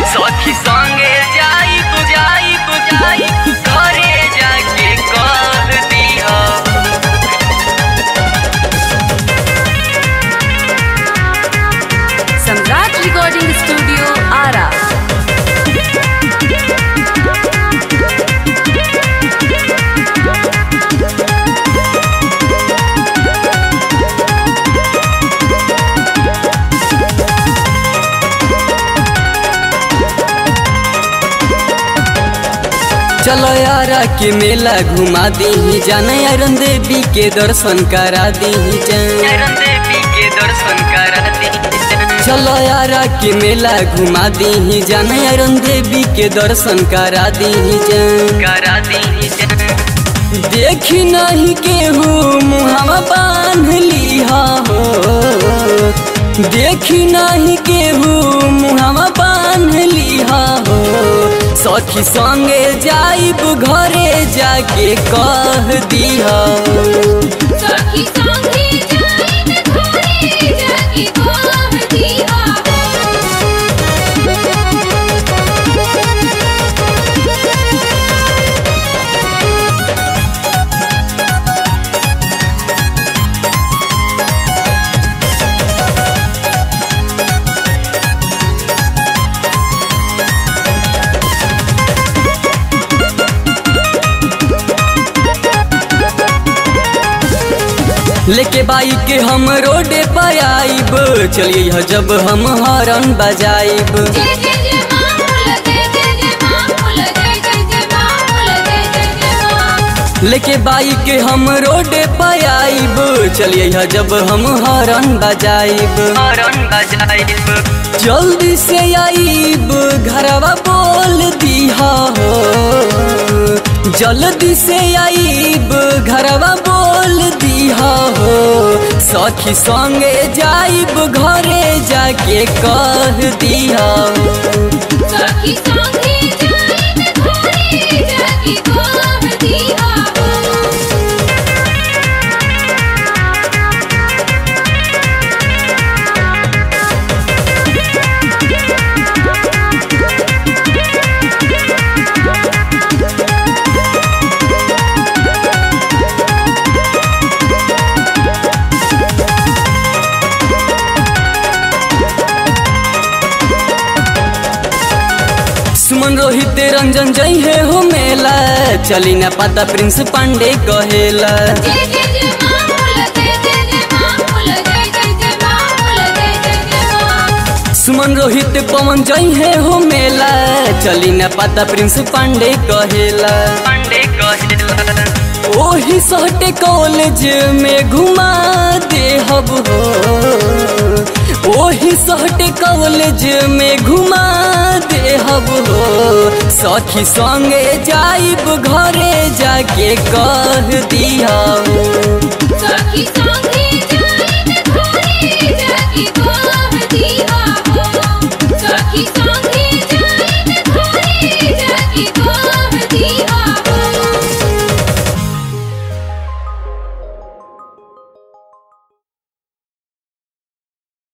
सखी संगे जाइब जाइब जाइब घरे जाके कह दिया सम्राट रिकॉर्डिंग स्टूडियो आरा चलो यारा के मेला घुमा दी जाना अरुण देवी के दर्शन करा दी अरुण देवी के दर्शन करा दी चलो यारा के मेला घुमा दी जाना अरुण देवी के दर्शन करा दी करा दी देखी नहीं केहू मुहवा बांध लिहा हो देखी नहीं केहू मुहवा बांध लिहा हो सखी संगे जाइब घरे जाके कह दिहा सखी संगे जाइब घरे जाके कह दिहा लेके बाइक हम रोडे पर आइब चलिए ह जब हम हॉर्न बजाइब जय जय जय मां बोल जय जय जय मां बोल जय जय जय मां बोल जय जय जय मां लेके बाइक हम रोडे पर आइब चलिए ह जब हम हॉर्न बजाइब हॉर्न बजाइब जल्दी से आइब घरवा बोल दिहा हो जल्दी से आइब घरवा बोल दिहा हो सखी संगे जाइब घरे जाके कह दिहा सखी संगे जाइब घरे जाके कह दिहा सुमन रोहित रंजन जय है हो मेला चली न पता प्रिंस पांडे कहेला जय जय जय मां बोल जय जय जय मां बोल जय जय जय मां बोल जय जय जय मां सुमन रोहित पवन जय है हो मेला चली न पता प्रिंस पांडे कहेला पांडे कहेला ओही सहटे कॉलेज में घुमा दे हब हो ओही सहटे कॉलेज में घुमा दे हब हो सखी संगे जाइब घरे जाके कह दिया सखी संगे